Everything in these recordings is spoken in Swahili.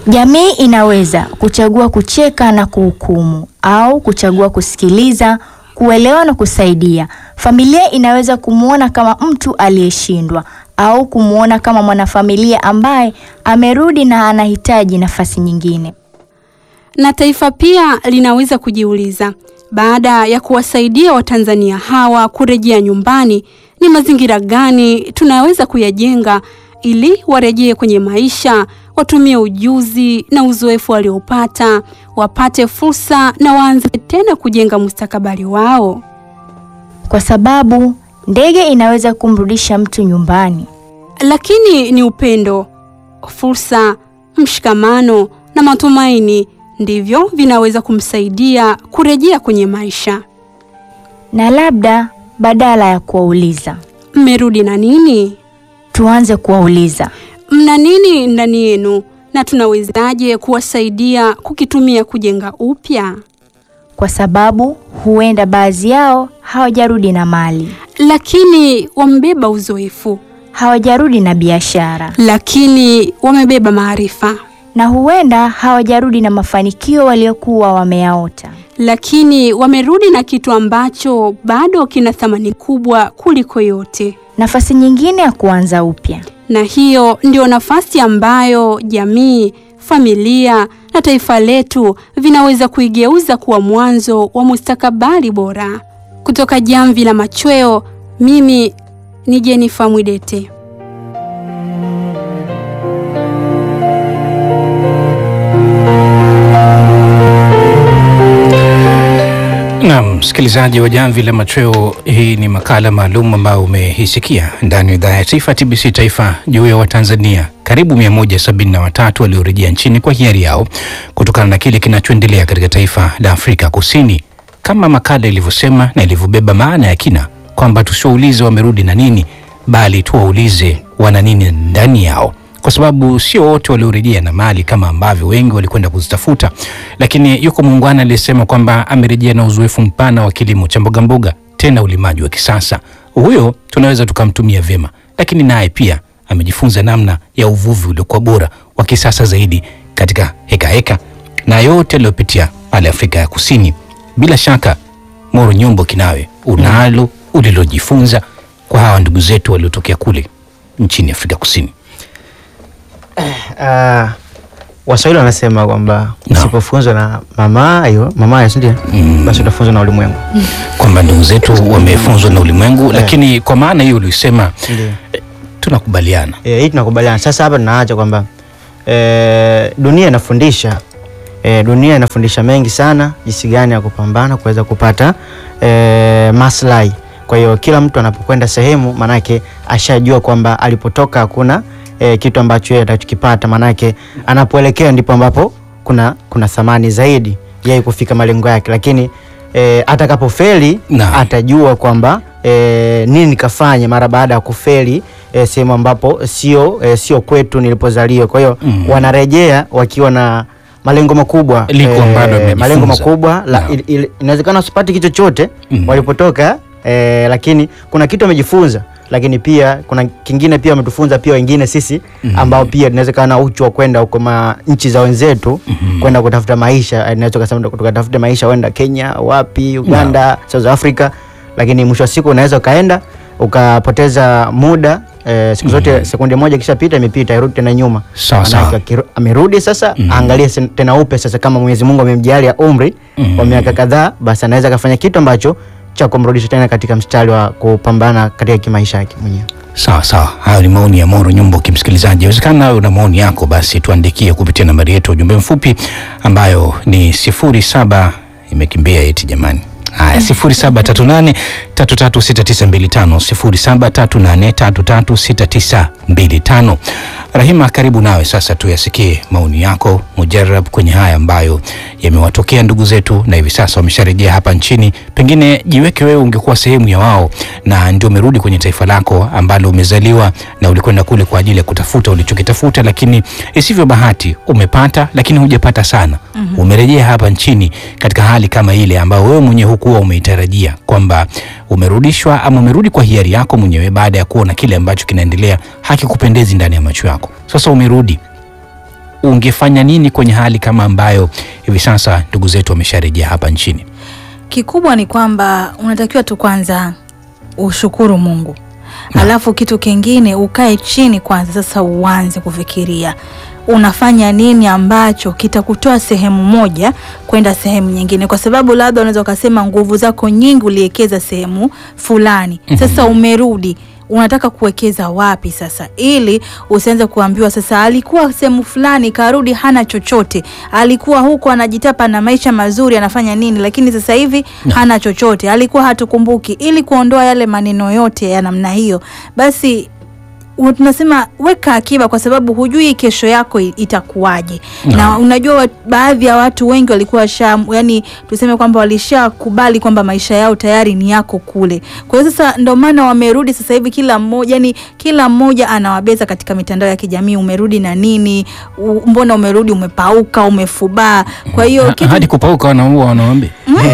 Jamii inaweza kuchagua kucheka na kuhukumu au kuchagua kusikiliza, kuelewa na kusaidia. Familia inaweza kumwona kama mtu aliyeshindwa au kumwona kama mwanafamilia ambaye amerudi na anahitaji nafasi nyingine. Na taifa pia linaweza kujiuliza, baada ya kuwasaidia Watanzania hawa kurejea nyumbani, ni mazingira gani tunaweza kuyajenga ili warejee kwenye maisha, watumie ujuzi na uzoefu waliopata, wapate fursa na waanze tena kujenga mustakabali wao. Kwa sababu ndege inaweza kumrudisha mtu nyumbani. Lakini ni upendo, fursa, mshikamano na matumaini ndivyo vinaweza kumsaidia kurejea kwenye maisha. Na labda badala ya kuwauliza, Mmerudi na nini? tuanze kuwauliza, Mna nini ndani yenu na tunawezaje kuwasaidia kukitumia kujenga upya? kwa sababu huenda baadhi yao hawajarudi na mali, Lakini wamebeba uzoefu, hawajarudi na biashara, lakini wamebeba maarifa, na huenda hawajarudi na mafanikio waliokuwa wameyaota. lakini wamerudi na kitu ambacho bado kina thamani kubwa kuliko yote. Nafasi nyingine ya kuanza upya. Na hiyo ndio nafasi ambayo jamii, familia na taifa letu vinaweza kuigeuza kuwa mwanzo wa mustakabali bora. Kutoka Jamvi la Machweo, mimi ni Jenifa Mwidete. Naam, msikilizaji wa Jamvi la Machweo, hii ni makala maalum ambayo umeisikia ndani ya idhaa ya taifa TBC Taifa juu ya Watanzania karibu 173 waliorejea nchini kwa hiari yao kutokana na kile kinachoendelea katika taifa la Afrika Kusini, kama makala ilivyosema na ilivyobeba maana ya kina kwamba tusiwaulize wamerudi na nini, bali tuwaulize wana nini ndani yao kwa sababu sio wote waliorejea na mali kama ambavyo wengi walikwenda kuzitafuta, lakini yuko muungwana aliyesema kwamba amerejea na uzoefu mpana wa kilimo cha mbogamboga, tena ulimaji wa kisasa. Huyo tunaweza tukamtumia vyema, lakini naye pia amejifunza namna ya uvuvi uliokuwa bora wa kisasa zaidi katika hekaheka heka, na yote aliyopitia pale Afrika ya Kusini. Bila shaka Moro Nyombo Kinawe, unalo ulilojifunza kwa hawa ndugu zetu waliotokea kule nchini Afrika Kusini? Uh, Waswahili wanasema kwamba No. usipofunzwa na mamayo mamayo, si ndio? Mm. Basi utafunzwa na ulimwengu. kwamba ndugu zetu wamefunzwa na ulimwengu, lakini kwa maana hiyo ulisema Ndio. eh, tunakubaliana Eh, hii tunakubaliana. Sasa hapa tunaacha kwamba eh, dunia inafundisha eh, dunia inafundisha mengi sana jinsi gani ya kupambana kuweza kupata eh, maslahi. Kwa hiyo kila mtu anapokwenda sehemu, manake ashajua kwamba alipotoka hakuna eh, kitu ambacho yeye atakipata, manake anapoelekea ndipo ambapo kuna kuna thamani zaidi yeye kufika malengo yake, lakini eh, atakapofeli Naam. atajua kwamba eh, nini nikafanya mara baada ya kufeli eh, sehemu ambapo sio eh, sio kwetu nilipozaliwa. Kwa hiyo Mhm. wanarejea wakiwa na malengo makubwa Liko ambalo wamejifunza. malengo makubwa la, Naam. il- il- inawezekana usipate kitu chochote Mhm. walipotoka eh, lakini kuna kitu wamejifunza, lakini pia kuna kingine pia wametufunza pia wengine sisi ambao pia tunawezekana uchu wa kwenda huko ma nchi za wenzetu kwenda kutafuta maisha, eh, tunaweza kusema tukatafute maisha, wenda Kenya, wapi, Uganda, South Africa, lakini mwisho wa siku unaweza ukaenda ukapoteza muda eh, siku zote sekunde moja ikishapita imepita, irudi tena nyuma. Sawa, Manake sawa. akiru- amerudi sasa, aangalie sen- tena upe sasa, kama Mwenyezi Mungu amemjalia umri wa miaka kadhaa, basi anaweza akafanya kitu ambacho cha kumrudisha tena katika mstari wa kupambana katika kimaisha yake mwenyewe. Sawa sawa, hayo ni maoni ya Moro Nyumbo. Kimsikilizaji, inawezekana nawe una maoni yako, basi tuandikie kupitia nambari yetu ya ujumbe mfupi ambayo ni sifuri saba imekimbia eti jamani. Haya, sifuri saba tatu nane tatu tatu sita tisa mbili tano sifuri saba tatu nane tatu tatu sita tisa mbili tano. Rahima, karibu nawe sasa, tuyasikie maoni yako mujarab kwenye haya ambayo yamewatokea ndugu zetu na hivi sasa wamesharejea hapa nchini. Pengine jiweke wewe, ungekuwa sehemu ya wao na ndio umerudi kwenye taifa lako ambalo umezaliwa na ulikwenda kule kwa ajili ya kutafuta ulichokitafuta, lakini isivyo bahati umepata, lakini hujapata sana. Umerejea hapa nchini katika hali kama ile ambayo wewe mwenyewe hukuwa umeitarajia kwamba umerudishwa ama umerudi kwa hiari yako mwenyewe baada ya kuona kile ambacho kinaendelea hakikupendezi ndani ya macho yako. Sasa umerudi ungefanya nini kwenye hali kama ambayo hivi sasa ndugu zetu wamesharejea hapa nchini? Kikubwa ni kwamba unatakiwa tu kwanza ushukuru Mungu, alafu kitu kingine ukae chini kwanza, sasa uanze kufikiria unafanya nini ambacho kitakutoa sehemu moja kwenda sehemu nyingine, kwa sababu labda unaweza ukasema nguvu zako nyingi uliwekeza sehemu fulani, sasa umerudi unataka kuwekeza wapi sasa, ili usianze kuambiwa sasa alikuwa sehemu fulani karudi hana chochote, alikuwa huko anajitapa na maisha mazuri anafanya nini, lakini sasa hivi hana chochote, alikuwa hatukumbuki. Ili kuondoa yale maneno yote ya namna hiyo, basi u- tunasema weka akiba, kwa sababu hujui kesho yako i- itakuwaje. Na unajua wa- baadhi ya watu wengi walikuwa sha, yani tuseme kwamba walishakubali kwamba maisha yao tayari ni yako kule. Kwa hiyo sasa ndio maana wamerudi sasa hivi, kila mmoja yani kila mmoja anawabeza katika mitandao ya kijamii, umerudi na nini? U, mbona umerudi umepauka, umefubaa? Kwa hiyo Ha- kitu hadi kupauka wanaua wanawambi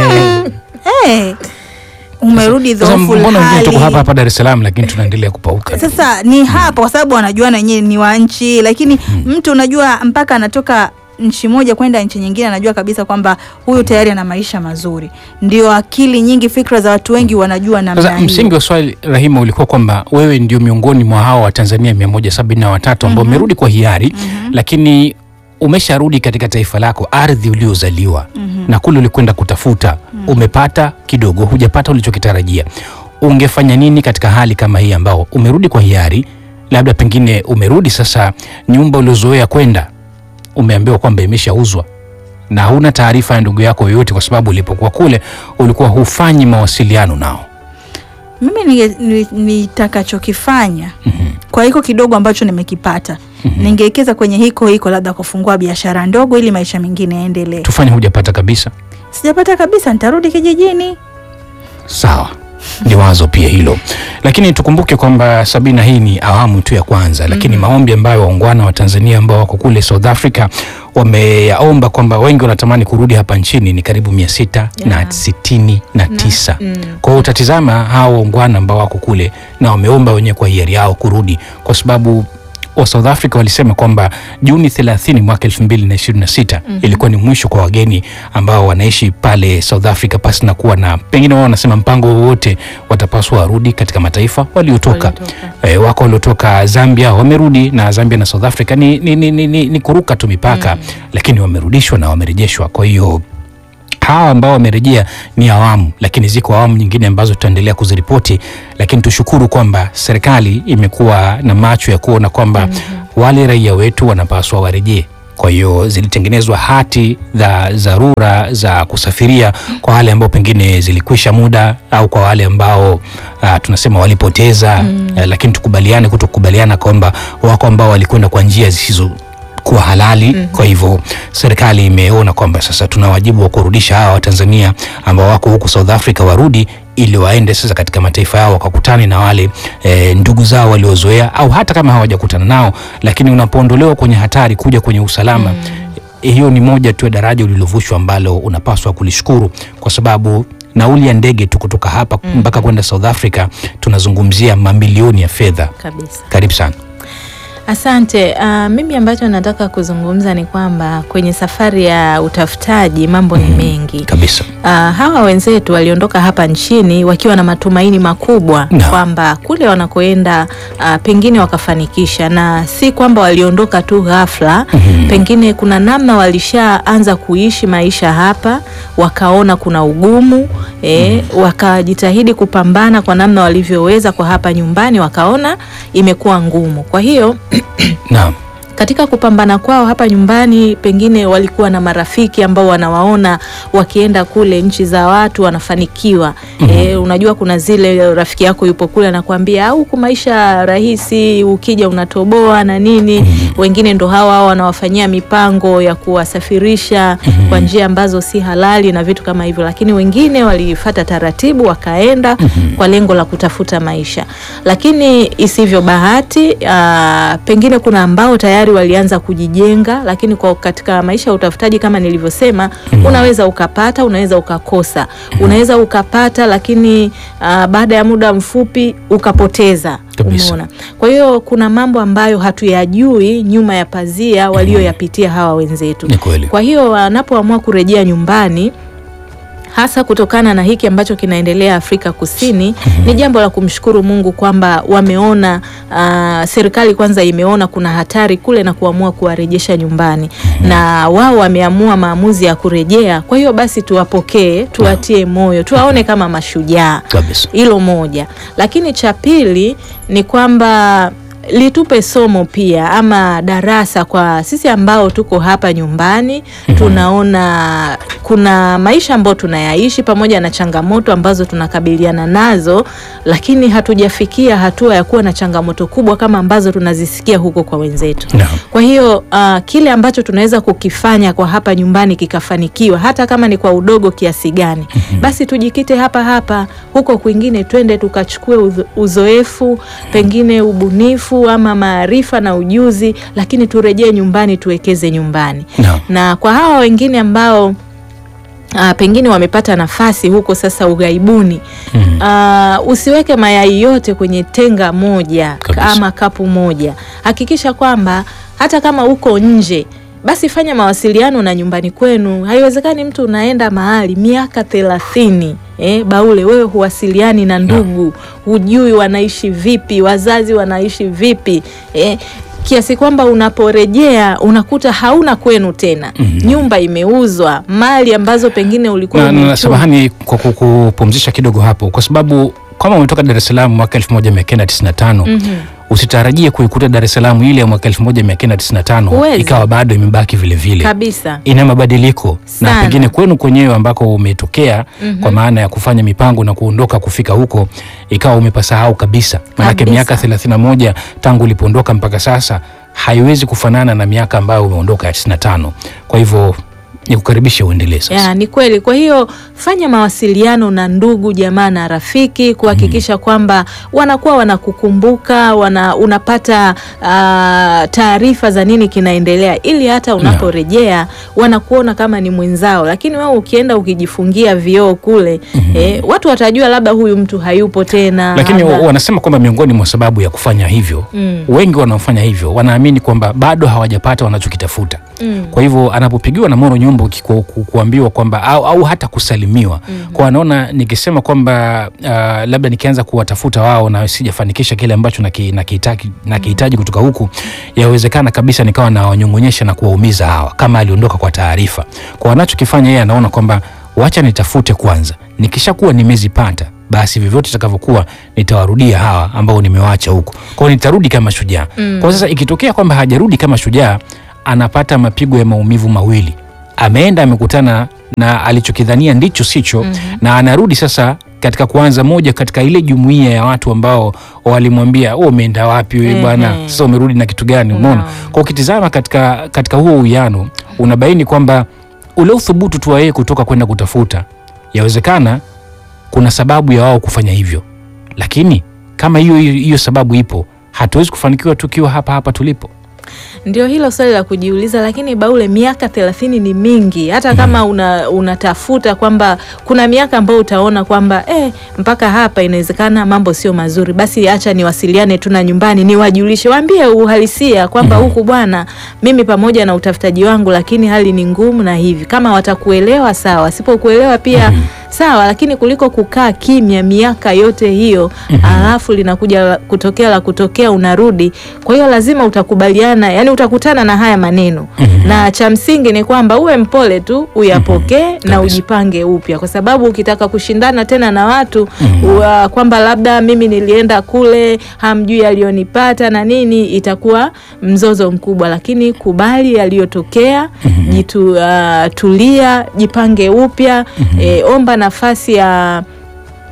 eh, umerudi sasa, dhoofu mbona wengine tuko hali. hapa hapa Dar es Salaam lakini tunaendelea kupauka? Sasa ni hapa kwa sababu wanajua na wenyewe ni wa nchi, lakini mtu unajua mpaka anatoka nchi moja kwenda nchi nyingine anajua kabisa kwamba huyu tayari ana maisha mazuri. Ndio akili nyingi, fikra za watu wengi wanajua namna Sasa hiyo. msingi wa swali Rahima ulikuwa kwamba wewe ndio miongoni mwa hao wa Tanzania mia moja sabini na watatu ambao umerudi kwa hiari lakini umesharudi katika taifa lako, ardhi uliozaliwa na kule ulikwenda kutafuta, umepata kidogo, hujapata ulichokitarajia. Ungefanya nini katika hali kama hii ambao umerudi kwa hiari, labda pengine umerudi sasa, nyumba uliozoea kwenda umeambiwa kwamba imeshauzwa na huna taarifa ya ndugu yako yoyote, kwa sababu ulipokuwa kule ulikuwa hufanyi mawasiliano nao. Mimi ninge- ni- nitakachokifanya kwa hiko kidogo ambacho nimekipata ningewekeza kwenye hiko hiko, labda kufungua biashara ndogo ili maisha mengine yaendelee. Tufanye hujapata kabisa. Sijapata kabisa, nitarudi kijijini. Sawa, ni wazo pia hilo, lakini tukumbuke kwamba Sabina, hii ni awamu tu ya kwanza, lakini maombi ambayo waungwana wa Tanzania ambao wako kule South Africa wameyaomba kwamba wengi wanatamani kurudi hapa nchini ni karibu mia sita na sitini na tisa. Kwa hiyo utatizama hao waungwana ambao wako kule na wameomba wenyewe kwa hiari yao kurudi kwa sababu wa South Africa walisema kwamba Juni 30 mwaka 2026 ilikuwa ni mwisho kwa wageni ambao wanaishi pale South Africa pasi na kuwa na pengine wao wanasema mpango wowote, watapaswa warudi katika mataifa waliotoka. E, wako waliotoka Zambia wamerudi, na Zambia na South Africa ni, ni, ni, ni, ni, ni kuruka tu mipaka lakini wamerudishwa na wamerejeshwa. Kwa hiyo hawa ambao wamerejea ni awamu, lakini ziko awamu nyingine ambazo tutaendelea kuziripoti, lakini tushukuru kwamba serikali imekuwa na macho ya kuona kwamba wale raia wetu wanapaswa warejee. Kwa hiyo zilitengenezwa hati za dharura za kusafiria kwa wale ambao pengine zilikwisha muda au kwa wale ambao ah, tunasema walipoteza eh, lakini tukubaliane kutokubaliana kwamba wako ambao walikwenda kwa njia zisizo kuwa halali. Kwa hivyo serikali imeona kwamba sasa tuna wajibu wa kurudisha hawa Watanzania ambao wako huku South Africa warudi ili waende sasa katika mataifa yao wakakutane na wale e, ndugu zao waliozoea au hata kama hawajakutana nao, lakini unapoondolewa kwenye hatari kuja kwenye usalama hiyo ni moja tu ya daraja ulilovushwa ambalo unapaswa kulishukuru kwa sababu nauli ya ndege tu kutoka hapa mpaka kwenda South Africa tunazungumzia mamilioni ya fedha. kabisa. Karibu sana. Asante. Uh, mimi ambacho nataka kuzungumza ni kwamba kwenye safari ya utafutaji mambo ni mengi. Kabisa. Uh, hawa wenzetu waliondoka hapa nchini wakiwa na matumaini makubwa Na. kwamba kule wanakoenda uh, pengine wakafanikisha, na si kwamba waliondoka tu ghafla. Pengine kuna namna walishaanza kuishi maisha hapa, wakaona kuna ugumu eh, wakajitahidi kupambana kwa namna walivyoweza kwa hapa nyumbani, wakaona imekuwa ngumu. Kwa hiyo Naam. katika kupambana kwao hapa nyumbani, pengine walikuwa na marafiki ambao wanawaona wakienda kule nchi za watu wanafanikiwa. E, unajua kuna zile rafiki yako yupo kule anakuambia au huku maisha rahisi, ukija unatoboa na nini. Wengine ndo hawa hawa wanawafanyia mipango ya kuwasafirisha kwa njia ambazo si halali na vitu kama hivyo, lakini wengine walifata taratibu wakaenda kwa lengo la kutafuta maisha, lakini isivyo bahati, aa, pengine kuna ambao tayari tayari walianza kujijenga, lakini kwa katika maisha ya utafutaji kama nilivyosema, unaweza ukapata, unaweza ukakosa, unaweza ukapata, lakini ah, baada ya muda mfupi ukapoteza. Kabisa. Umeona? Kwa hiyo kuna mambo ambayo hatuyajui nyuma ya pazia walioyapitia hawa wenzetu. Ni kweli. Kwa hiyo wanapoamua kurejea nyumbani hasa kutokana na hiki ambacho kinaendelea Afrika Kusini ni jambo la kumshukuru Mungu kwamba wameona ah, serikali kwanza imeona kuna hatari kule na kuamua kuwarejesha nyumbani na wao wameamua maamuzi ya kurejea. Kwa hiyo basi tuwapokee, tuwatie moyo, tuwaone kama mashujaa. Kabisa. Hilo moja, lakini cha pili ni kwamba litupe somo pia ama darasa kwa sisi ambao tuko hapa nyumbani. Tunaona kuna maisha ambayo tunayaishi pamoja na changamoto ambazo tunakabiliana nazo, lakini hatujafikia hatua ya kuwa na changamoto kubwa kama ambazo tunazisikia huko kwa wenzetu. Naam. Kwa hiyo uh, kile ambacho tunaweza kukifanya kwa hapa nyumbani kikafanikiwa, hata kama ni kwa udogo kiasi gani, basi tujikite hapa hapa. Huko kwingine twende tukachukue uzo- uzoefu, pengine ubunifu ama maarifa na ujuzi, lakini turejee nyumbani, tuwekeze nyumbani. Naam. Na kwa hawa wengine ambao Uh, pengine wamepata nafasi huko sasa ughaibuni. Uh, usiweke mayai yote kwenye tenga moja Kabisa. ama kapu moja. Hakikisha kwamba hata kama uko nje basi fanya mawasiliano na nyumbani kwenu. Haiwezekani mtu unaenda mahali miaka thelathini eh, Baule, wewe huwasiliani na ndugu, hujui wanaishi vipi, wazazi wanaishi vipi eh, kiasi kwamba unaporejea unakuta hauna kwenu tena, nyumba imeuzwa, mali ambazo pengine ulikuwa na, na, na umechuma. samahani kwa ku- kupumzisha kidogo hapo, kwa sababu kama umetoka Dar es Salaam mwaka 1995 usitarajie kuikuta Dar es Salaam ile ya mwaka 1995 Huwezi. ikawa bado imebaki vile vile. kabisa. ina mabadiliko na Sana. pengine kwenu kwenyewe ambako umetokea kwa maana ya kufanya mipango na kuondoka kufika huko ikawa umepasahau kabisa, maanake Kabisa. miaka 31 tangu ulipoondoka mpaka sasa haiwezi kufanana na miaka ambayo umeondoka ya 95. Kwa hivyo nikukaribishe uendelee sasa. Ya, ni kweli. Kwa hiyo fanya mawasiliano na ndugu jamaa na rafiki kuhakikisha kwamba wanakuwa wanakukumbuka, wana, unapata ah, taarifa za nini kinaendelea, ili hata unaporejea wanakuona kama ni mwenzao. Lakini wewe ukienda ukijifungia vioo kule eh, watu watajua labda huyu mtu hayupo tena, Lakini labda- wanasema kwamba miongoni mwa sababu ya kufanya hivyo Mm. wengi wanaofanya hivyo wanaamini kwamba bado hawajapata wanachokitafuta. Mm. Kwa hivyo anapopigiwa na moro nyumba ukiku- ku, kuambiwa kwamba au, au hata kusalimiwa kwa anaona nikisema kwamba uh, labda nikianza kuwatafuta wao na sijafanikisha kile ambacho naki- nakihitaji nakihitaji kutoka huku, yawezekana kabisa nikawa nawanyong'onyesha na kuwaumiza hawa, kama aliondoka kwa taarifa. Kwa wanachokifanya yeye anaona kwamba wacha nitafute kwanza, nikishakuwa nimezipata basi vyovyote itakavyokuwa nitawarudia hawa ambao nimewaacha huko. Kwa hiyo nitarudi kama shujaa. Kwa sasa ikitokea kwamba hajarudi kama shujaa, anapata mapigo ya maumivu mawili. Ameenda amekutana na alichokidhania ndicho sicho, na anarudi sasa katika kuanza moja katika ile jumuiya ya watu ambao walimwambia wewe umeenda wapi wewe bwana, Ehe. sasa umerudi na kitu gani? Umeona? Naam. Kwa ukitizama katika, katika huo uwiano unabaini kwamba ule uthubutu tu wa yeye kutoka kwenda kutafuta, yawezekana kuna sababu ya wao kufanya hivyo, lakini kama hiyo hiyo hiyo sababu ipo, hatuwezi kufanikiwa tukiwa hapa hapa tulipo. Ndio hilo swali la kujiuliza, lakini Baule, miaka thelathini ni mingi. Hata kama una, unatafuta kwamba kuna miaka ambayo utaona kwamba eh, mpaka hapa inawezekana mambo sio mazuri, basi acha niwasiliane tu na nyumbani, niwajulishe, waambie uhalisia kwamba huku bwana, mimi pamoja na utafutaji wangu, lakini hali ni ngumu na hivi. Kama watakuelewa sawa, wasipokuelewa pia sawa, lakini kuliko kukaa kimya miaka yote hiyo alafu linakuja la- kutokea la kutokea unarudi. Kwa hiyo lazima utakubaliana, yani utakutana na haya maneno na cha msingi ni kwamba uwe mpole tu uyapokee na Kabisa. ujipange upya, kwa sababu ukitaka kushindana tena na watu wa kwamba labda mimi nilienda kule hamjui yaliyonipata na nini, itakuwa mzozo mkubwa. Lakini kubali yaliyotokea, jitu uh, tulia, jipange upya, eh, omba nafasi ya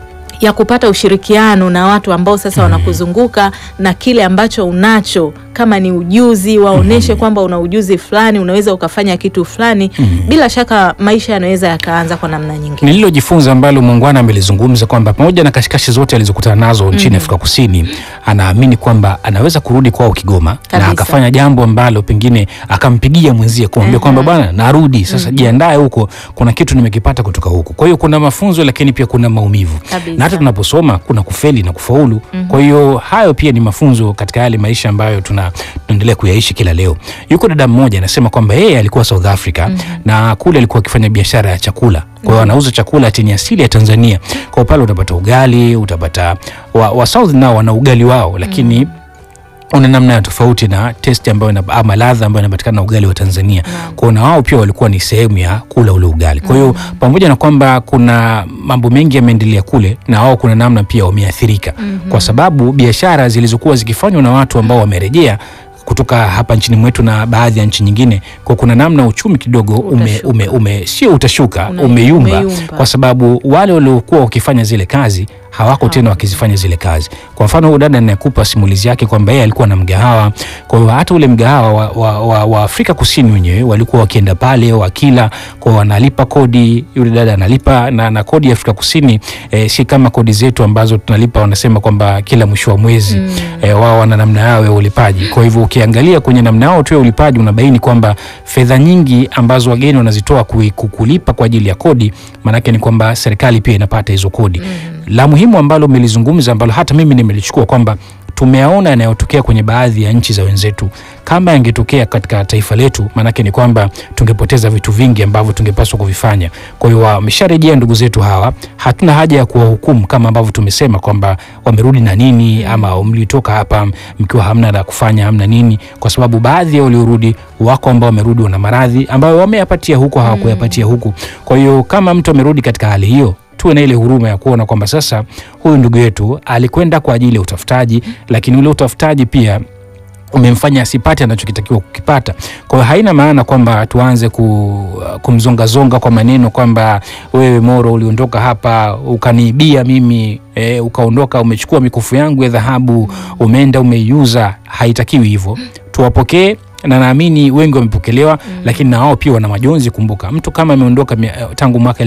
ya kupata ushirikiano na watu ambao sasa wanakuzunguka na kile ambacho unacho kama ni ujuzi waoneshe kwamba una ujuzi fulani unaweza ukafanya kitu fulani bila shaka maisha yanaweza yakaanza kwa namna nyingine nililojifunza ambalo muungwana amelizungumza kwamba pamoja na kashikashi zote alizokutana nazo nchini Afrika Kusini, anaamini kwamba anaweza kurudi kwao Kigoma Kabisa. na akafanya jambo ambalo pengine akampigia mwenzie kumwambia kwamba bwana, narudi sasa, jiandae huko, kuna kitu nimekipata kutoka huko. Kwa hiyo kuna mafunzo, lakini pia kuna maumivu, Kabisa. na hata tunaposoma kuna kufeli na kufaulu. Kwa hiyo hayo pia ni mafunzo katika yale maisha ambayo tuna tunaendelea kuyaishi kila leo. Yuko dada mmoja anasema kwamba yeye alikuwa South Africa na kule alikuwa akifanya biashara ya chakula kwa hiyo anauza chakula chenye asili ya Tanzania. Kwa hiyo pale utapata ugali, utapata wa, wa South nao wana ugali wao, lakini una namna ya tofauti na testi ambayo ina- ama ladha ambayo inapatikana na ugali wa Tanzania. Kwa hiyo na wao pia walikuwa ni sehemu ya kula ule ugali. Kwa hiyo pamoja na kwamba kuna mambo mengi yameendelea kule, na wao kuna namna pia wameathirika kwa sababu biashara zilizokuwa zikifanywa na watu ambao wamerejea kutoka hapa nchini mwetu na baadhi ya nchi nyingine, kwa kuna namna uchumi kidogo ume, Utashuka. ume, ume, sio utashuka Una- umeyumba, umeyumba. kwa sababu wale waliokuwa wakifanya zile kazi hawako tena wakizifanya zile kazi. Kwa mfano huyu dada anayekupa simulizi yake kwamba yeye alikuwa na mgahawa, kwa hiyo hata ule mgahawa wa, wa, wa, wa Afrika Kusini wenyewe walikuwa wakienda pale wakila, kwa hiyo wanalipa kodi, yule dada analipa na, na kodi ya Afrika Kusini eh, si kama kodi zetu ambazo tunalipa, wanasema kwamba kila mwisho wa mwezi eh, wao wana namna yao ya ulipaji. Kwa hivyo ukiangalia kwenye namna yao tu ya ulipaji unabaini kwamba fedha nyingi ambazo wageni wanazitoa kui- ku- kulipa kwa ajili ya kodi, maanake ni kwamba serikali pia inapata hizo kodi. La muhimu ambalo umelizungumza ambalo hata mimi nimelichukua kwamba tumeyaona yanayotokea kwenye baadhi ya nchi za wenzetu. Kama yangetokea katika taifa letu, maanake ni kwamba tungepoteza vitu vingi ambavyo tungepaswa kuvifanya. Kwa hiyo wamesharejea ndugu zetu hawa, hatuna haja ya kuwahukumu kama ambavyo tumesema kwamba wamerudi na nini ama mlitoka hapa mkiwa hamna la kufanya, hamna nini, kwa sababu baadhi ya waliorudi wako ambao wamerudi wana maradhi ambayo wameyapatia huko, hawakuyapatia huku. Kwa hiyo kama mtu amerudi katika hali hiyo tuwe na ile huruma ya kuona kwamba sasa huyu ndugu yetu alikwenda kwa ajili ya utafutaji, lakini ule utafutaji pia umemfanya asipate anachokitakiwa kukipata. Kwa hiyo haina maana kwamba tuanze ku, kumzongazonga kwa maneno kwamba wewe Moro uliondoka hapa ukaniibia mimi e, ukaondoka umechukua mikufu yangu ya dhahabu umeenda umeiuza. Haitakiwi hivyo, tuwapokee na naamini wengi wamepokelewa, lakini na wao pia wana majonzi. Kumbuka mtu kama ameondoka mia- tangu mwaka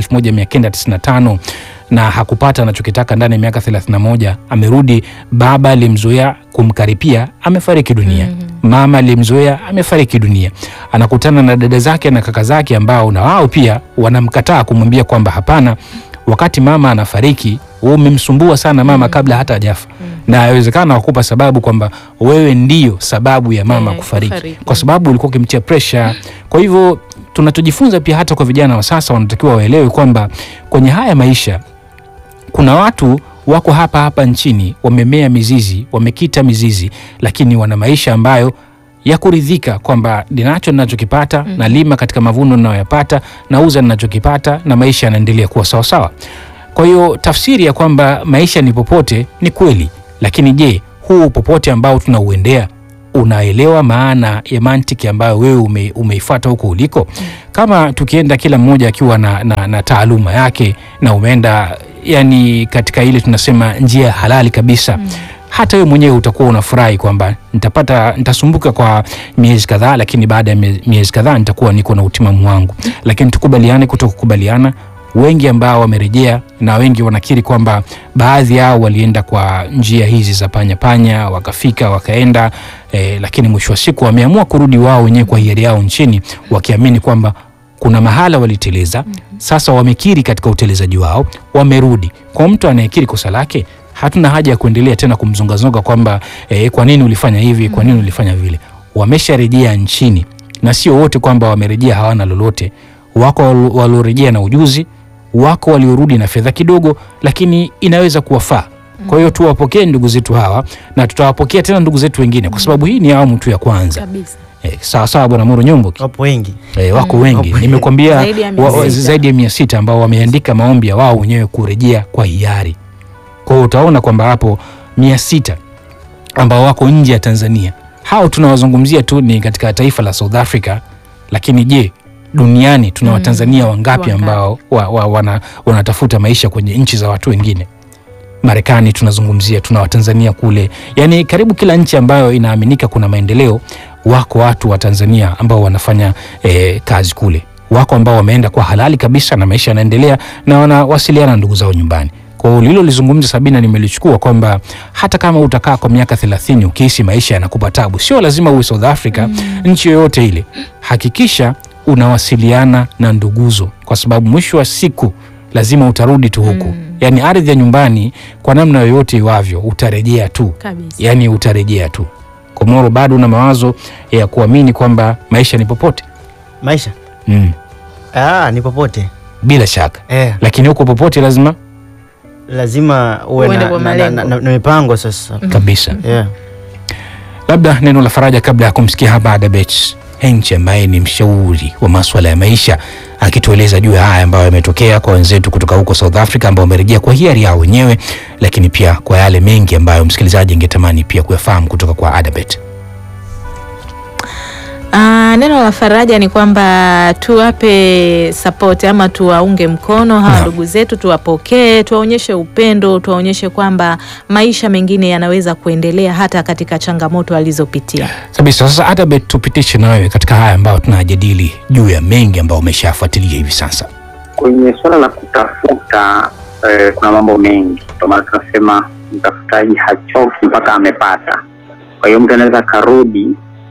1995 na hakupata anachokitaka ndani ya miaka 31, amerudi. Baba alimzoea kumkaripia amefariki dunia, mama alimzoea amefariki dunia, anakutana na dada zake na kaka zake ambao na wao pia wanamkataa kumwambia kwamba hapana, wakati mama anafariki wewe umemsumbua sana mama kabla hata hajafa, na inawezekana wakupa sababu kwamba wewe ndio sababu ya mama Eh, kufariki, kufariki. kwa sababu ulikuwa ukimtia pressure. Kwa hivyo tunachojifunza pia hata kwa vijana wa sasa, wanatakiwa waelewe kwamba kwenye haya maisha kuna watu wako hapa hapa nchini wamemea mizizi, wamekita mizizi, lakini wana maisha ambayo ya kuridhika kwamba ninacho ninachokipata, nalima katika mavuno ninayoyapata, nauza ninachokipata, na maisha yanaendelea kuwa sawasawa. Kwa hiyo tafsiri ya kwamba maisha ni popote ni kweli, lakini je, huu popote ambao tunauendea unaelewa maana ya mantiki ambayo wewe ume, umeifuata huko uliko? Kama tukienda kila mmoja akiwa na, na, na taaluma yake na umeenda yani katika ile tunasema njia halali kabisa hata wewe mwenyewe utakuwa unafurahi kwamba nitapata nitasumbuka kwa miezi kadhaa, lakini baada ya mie- miezi kadhaa nitakuwa niko na utimamu wangu. Lakini tukubaliane kuto kukubaliana, wengi ambao wamerejea na wengi wanakiri kwamba baadhi yao walienda kwa njia hizi za panya panya, wakafika wakaenda eh, lakini mwisho wa siku wameamua kurudi wao wenyewe kwa hiari yao nchini, wakiamini kwamba kuna mahala waliteleza. Sasa wamekiri katika utelezaji wao, wamerudi. Kwa mtu anayekiri kosa lake, hatuna haja ya kuendelea tena kumzongazonga kwamba eh, kwa nini ulifanya hivi, kwa nini ulifanya vile. Wamesharejea nchini, na sio wote kwamba wamerejea hawana lolote. Wako wal- waliorejea na ujuzi, wako waliorudi na fedha kidogo, lakini inaweza kuwafaa. Kwa hiyo tuwapokee ndugu zetu hawa na tutawapokea tena ndugu zetu wengine, kwa sababu hii ni awamu tu ya kwanza. kabisa Eh, sawa sawa, bwana Moro Nyombo. wapo wengi E, wako wengi Wapo. nimekwambia Zaidi ya mia wa- wa- sita. zaidi ya mia sita ambao wameandika maombi ya wao wenyewe kurejea kwa hiari. Kwa hiyo utaona kwamba hapo mia sita ambao wako nje ya Tanzania, hao tunawazungumzia tu ni katika taifa la South Africa, lakini je, duniani tuna Watanzania wangapi wangapi? ambao wa, wa, wana, wanatafuta maisha kwenye nchi za watu wengine? Marekani tunazungumzia, tuna Watanzania kule, yaani karibu kila nchi ambayo inaaminika kuna maendeleo, wako watu wa Tanzania ambao wanafanya eh, kazi kule, wako ambao wameenda kwa halali kabisa na maisha yanaendelea na wanawasiliana na ndugu zao nyumbani. Kwa hiyo lilo lizungumza Sabina, nimelichukua kwamba hata kama utakaa kwa miaka thelathini ukihisi maisha yanakupa tabu, sio lazima uwe South Africa, nchi yoyote ile, hakikisha unawasiliana na nduguzo, kwa sababu mwisho wa siku lazima utarudi tu huku yaani ardhi ya nyumbani kwa namna yoyote iwavyo utarejea tu Kabisa. yaani utarejea tu komoro bado una mawazo ya kuamini kwamba maisha ni popote maisha mm. ah, ni popote bila shaka eh, lakini huko popote lazima lazima uwe Uende na, kwa na, na, malengo. na, na mipango sasa kabisa yeah. labda neno la faraja kabla ya kumsikia hapa Adabet Hench ambaye ni mshauri wa maswala ya maisha akitueleza juu ya haya ambayo yametokea kwa wenzetu kutoka huko South Africa ambao wamerejea kwa hiari yao wenyewe, lakini pia kwa yale mengi ambayo msikilizaji angetamani pia kuyafahamu kutoka kwa Adabet. Ah, neno la faraja ni kwamba tuwape support ama tuwaunge mkono hawa Naam. ndugu zetu, tuwapokee, tuwaonyeshe upendo, tuwaonyeshe kwamba maisha mengine yanaweza kuendelea hata katika changamoto alizopitia. Kabisa. Sasa Adabet, tupitishe na wewe katika haya ambayo tunajadili juu ya mengi ambayo umeshafuatilia hivi sasa. Kwenye suala la kutafuta eh, kuna mambo mengi, ndio maana tunasema mtafutaji hachoki mpaka amepata. Kwa hiyo mtu anaweza akarudi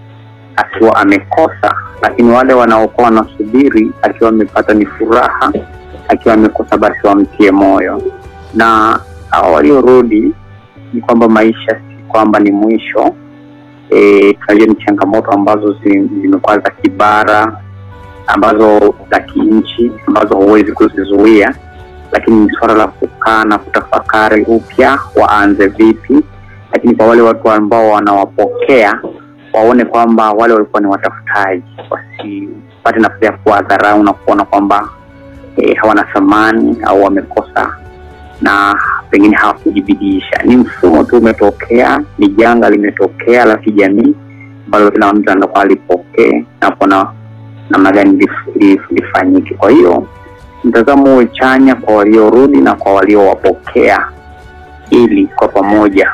akiwa amekosa, lakini wale wanaokuwa wanasubiri akiwa amepata ni furaha, akiwa amekosa basi wamtie moyo. Na hawa waliorudi ni kwamba maisha si kwamba ni mwisho. E, tunajua ni changamoto ambazo zi- zimekuwa za kibara ambazo za kinchi ambazo huwezi kuzizuia, lakini ni suala la kukaa na kutafakari upya waanze vipi. Lakini kwa wale watu ambao wanawapokea waone kwamba wale walikuwa ni watafutaji, wasipate nafasi ya kuwadharau na kuona kwamba eh, hawana thamani au wamekosa na pengine hawakujibidiisha. Ni mfumo tu umetokea, ni janga limetokea la kijamii ambalo kila mtu anakuwa alipokee na kuona namna gani lif- lif- lifanyike. Kwa hiyo mtazamo uwe chanya kwa waliorudi na kwa waliowapokea, ili kwa pamoja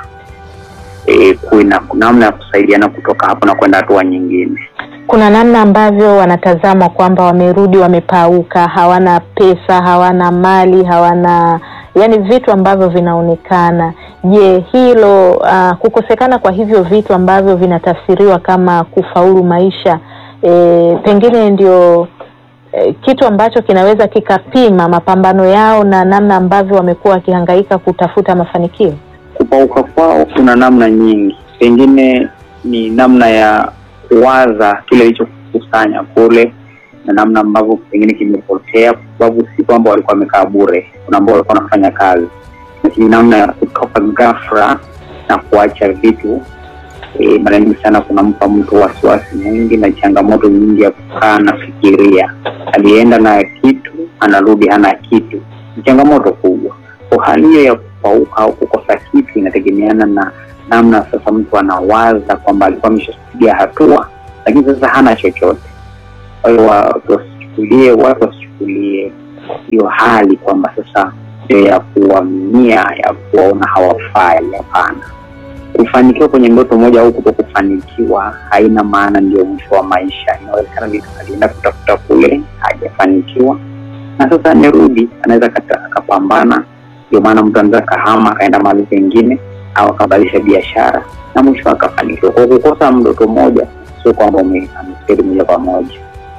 e, kuwe na namna ya kusaidiana kutoka hapo na kwenda hatua nyingine. Kuna namna ambavyo wanatazama kwamba wamerudi wamepauka, hawana pesa, hawana mali, hawana yani vitu ambavyo vinaonekana. Je, hilo uh, kukosekana kwa hivyo vitu ambavyo vinatafsiriwa kama kufaulu maisha e, pengine ndio e, kitu ambacho kinaweza kikapima mapambano yao na namna ambavyo wamekuwa wakihangaika kutafuta mafanikio? Kupauka kwao kuna namna nyingi, pengine ni namna ya kuwaza kile ilichokusanya kule na namna ambavyo pengine kimepotea, kwa sababu si kwamba walikuwa wamekaa bure. Kuna ambao walikuwa wanafanya kazi, lakini namna ya kutoka ghafla na kuacha vitu e, mara nyingi sana kunampa mtu wasiwasi mwingi na changamoto nyingi ya kukaa nafikiria. Alienda na kitu anarudi hana kitu, ni changamoto kubwa. Kwa hali hiyo ya kupauka au kukosa kitu inategemeana na namna sasa mtu anawaza kwamba alikuwa ameshapiga hatua, lakini sasa hana chochote. Kwa hiyo watu wasichukulie, watu wasichukulie hiyo hali kwamba sasa ndio ya kuaminia ya kuwaona hawafai. Hapana, kufanikiwa kwenye ndoto moja au kuto kufanikiwa haina maana ndio mwisho wa maisha. Inawezekana mtu alienda kutafuta kule hajafanikiwa, na sasa amerudi, anaweza akata- akapambana. Ndio maana mtu anaweza akahama akaenda mahali pengine au akabadilisha biashara na mwisho akafanikiwa. Kwa kukosa ndoto moja sio kwamba ume- amefeli moja kwa moja.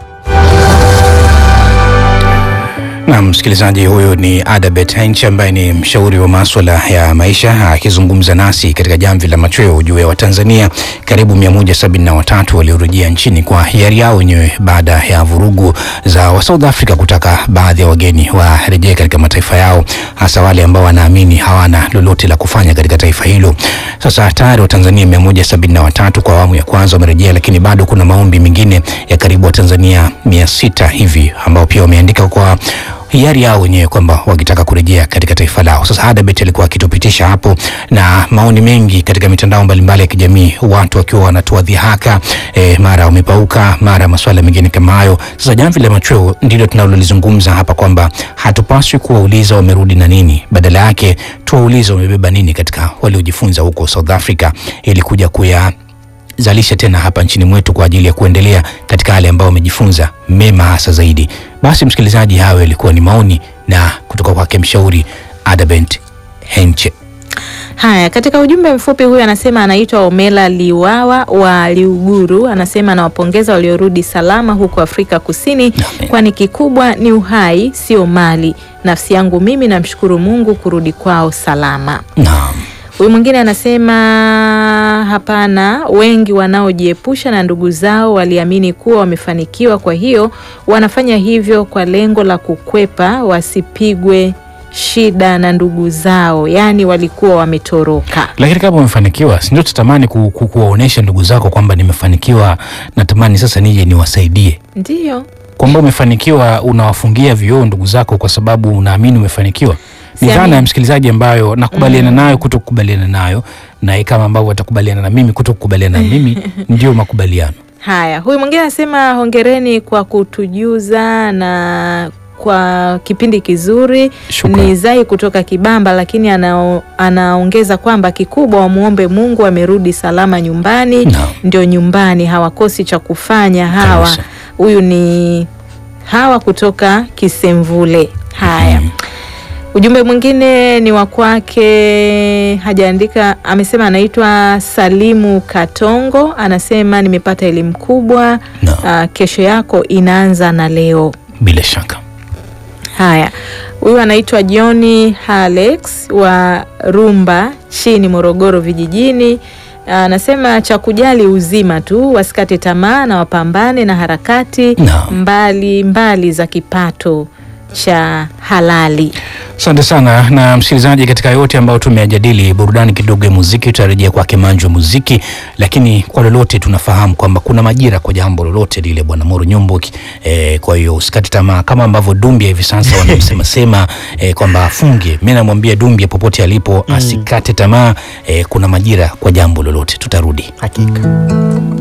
Na msikilizaji, huyu ni Adabet Hench ambaye ni mshauri wa maswala ya maisha akizungumza nasi katika jamvi la machweo juu ya Watanzania karibu 173 waliorejea nchini kwa hiari yao wenyewe baada ya vurugu za wa South Africa kutaka baadhi ya wageni warejee katika mataifa yao, hasa wale ambao wanaamini hawana lolote la kufanya katika taifa hilo. Sasa tayari Watanzania 173 kwa awamu ya kwanza wamerejea, lakini bado kuna maombi mengine ya karibu Watanzania 600 hivi ambao pia wameandika kwa hiari yao wenyewe kwamba wakitaka kurejea katika taifa lao. Sasa Adabet alikuwa akitupitisha hapo na maoni mengi katika mitandao mbalimbali ya kijamii, watu wakiwa wanatoa dhihaka eh, mara wamepauka, mara masuala mengine kama hayo. Sasa jamvi la machweo ndilo tunalolizungumza hapa kwamba hatupaswi kuwauliza wamerudi na nini, badala yake tuwaulize wamebeba nini katika waliojifunza huko South Africa ili kuja kuya zalisha tena hapa nchini mwetu kwa ajili ya kuendelea katika yale ambayo wamejifunza mema hasa zaidi. Basi msikilizaji, hayo yalikuwa ni maoni na kutoka kwake mshauri Adabent Henche. Haya, katika ujumbe mfupi huyu anasema anaitwa Omela Liwawa wa Liuguru, anasema anawapongeza waliorudi salama huko Afrika Kusini, Amen. kwani kikubwa ni uhai, sio mali. Nafsi yangu mimi namshukuru Mungu kurudi kwao salama. Naam. Huyu mwingine anasema hapana, wengi wanaojiepusha na ndugu zao waliamini kuwa wamefanikiwa, kwa hiyo wanafanya hivyo kwa lengo la kukwepa wasipigwe shida na ndugu zao, yaani walikuwa wametoroka. Lakini kama umefanikiwa, si ndio tutamani ku, ku, kuwaonesha ndugu zako kwamba nimefanikiwa, natamani sasa nije niwasaidie. Ndiyo. Kwamba umefanikiwa unawafungia vioo ndugu zako kwa sababu unaamini umefanikiwa. Ni Siamini. dhana ya msikilizaji ambayo nakubaliana nayo, kuto kukubaliana nayo, na yeye kama ambavyo atakubaliana na mimi, kuto kukubaliana na mimi ndio makubaliano. Haya, huyu mwingine anasema hongereni kwa kutujuza na kwa kipindi kizuri. Shukrani. Ni Zai kutoka Kibamba, lakini anao, anaongeza kwamba kikubwa wamuombe Mungu amerudi salama nyumbani. Naam. Ndio nyumbani, hawakosi cha kufanya hawa. Kabisa. Huyu ni hawa kutoka Kisemvule. Haya. Mhm. Ujumbe mwingine ni wa kwake, hajaandika. Amesema anaitwa Salimu Katongo, anasema nimepata elimu kubwa. Naam. Ah, kesho yako inaanza na leo. Bila shaka. Haya, huyu anaitwa Johni Halex wa Rumba chini Morogoro vijijini. Anasema cha kujali uzima tu, wasikate tamaa na wapambane na harakati Naam. mbali mbali za kipato cha halali. Asante sana na msikilizaji, katika yote ambayo tumeyajadili, burudani kidogo ya muziki, tutarejea kwake Manju wa muziki. Lakini kwa lolote, tunafahamu kwamba kuna majira kwa jambo lolote lile, bwana Moro Nyomboki. E, kwa hiyo usikate tamaa, kama ambavyo Dumbia hivi sasa wanamsema sema e, kwamba afunge. Mimi namwambia Dumbia popote alipo asikate tamaa. E, kuna majira kwa jambo lolote, tutarudi. Hakika.